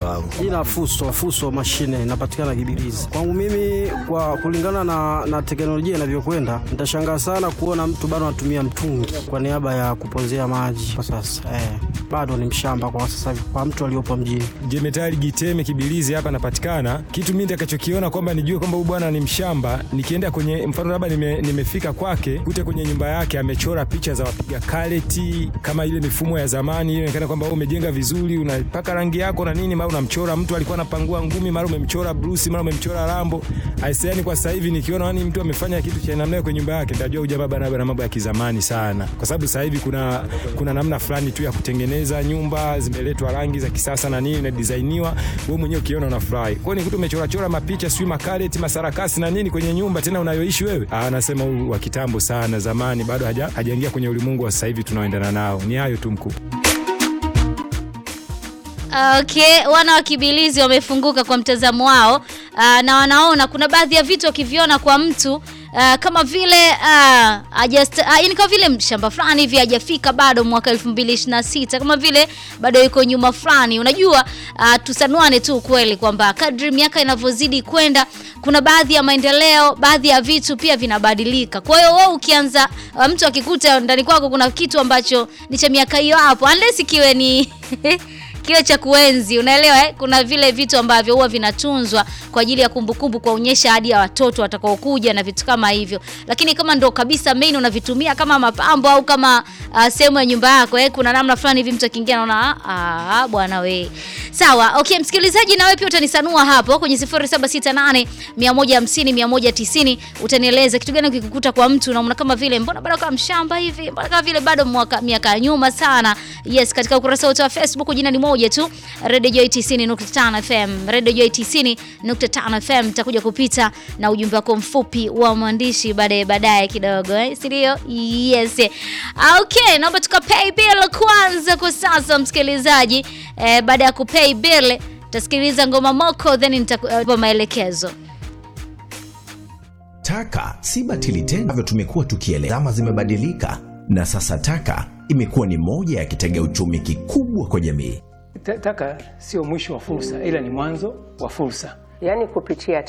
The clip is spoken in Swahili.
wangu. Jina Fuso, Fuso mashine inapatikana Kibirizi. Kwangu mimi, kwa kulingana na, na teknolojia inavyokwenda, nitashangaa sana kuona mtu bado anatumia mtungi kwa niaba ya kupozea maji kwa sasa. Eh, bado ni mshamba kwa sasa hivi kwa mtu aliyopo mjini. Jemetali Giteme Kibilizi hapa napatikana. Kitu mimi nitakachokiona kwamba nijue kwamba huyu bwana ni mshamba, nikienda kwenye mfano labda nime, nimefika kwake kute kwenye nyumba yake amechora picha za wapiga kareti kama ile mifumo ya zamani, ile inaonekana kwamba wewe umejenga vizuri, unapaka rangi yako na nini, mara unamchora mtu alikuwa anapangua ngumi, mara umemchora Bruce, mara umemchora Rambo. Aisee, kwa sasa hivi nikiona yani mtu amefanya kitu cha namna hiyo kwenye nyumba yake, nitajua huyu jamaa bana bana mambo ya kizamani sana, kwa sababu sasa hivi kuna kuna namna fulani tu ya kutengeneza nyumba, zimeletwa rangi za kisasa na nini na designiwa, wewe mwenyewe ukiona unafurahi. Kwa hiyo nikuta umechora chora mapicha sio makareti masarakasi na nini kwenye nyumba tena unayoishi wewe. Ah, anasema huyu wa kitambo sana, zamani bado haja hajaingia kwenye ulimwengu wa sasa hivi tunaoendana nao. Ni hayo tu mkuu. Okay, wana wa Kibilizi wamefunguka kwa mtazamo wao uh, na wanaona kuna baadhi ya vitu wakiviona kwa mtu uh, kama vile uh, ajast, uh, yani kama vile mshamba fulani hivi hajafika bado mwaka 2026 kama vile bado yuko nyuma fulani. Unajua uh, tusanuane tu kweli kwamba kadri miaka inavyozidi kwenda kuna baadhi ya maendeleo, baadhi ya vitu pia vinabadilika. Kwa hiyo wewe ukianza uh, mtu akikuta ndani kwako kuna kitu ambacho ni cha miaka hiyo hapo, unless kiwe ni kile cha kuenzi, unaelewa eh? Kuna vile vitu ambavyo huwa vinatunzwa kwa ajili ya kumbukumbu, kuonyesha hadi ya watoto watakaokuja na vitu kama hivyo. Lakini kama ndo kabisa main unavitumia kama mapambo au kama uh, sehemu ya nyumba yako eh, kuna namna fulani hivi mtu akiingia anaona ah, bwana we. Sawa, okay msikilizaji, na wewe pia utanisanua hapo kwenye 0768 150 190 utanieleza kitu gani ukikukuta kwa mtu unaona kama vile mbona bado kama mshamba hivi, mbona kama vile bado mwaka miaka ya nyuma sana. Yes, katika ukurasa wetu wa Facebook jina ni moja tu Radio Joy 90.5 FM. Radio Joy 90.5 FM nitakuja kupita na ujumbe wako mfupi wa mwandishi baadaye baadaye kidogo eh, si ndio? Yes. Okay, naomba tukapay bill kwanza kwa sasa msikilizaji. Eh, baada ya kupay bill tasikiliza ngoma moko then nitakupa maelekezo. Taka si batili tena, ambavyo tumekuwa tukielewa. Zama zimebadilika na sasa taka imekuwa ni moja ya kitega uchumi kikubwa kwa jamii. Ta- Taka sio mwisho wa fursa, ila ni mwanzo wa fursa. Yaani kupitia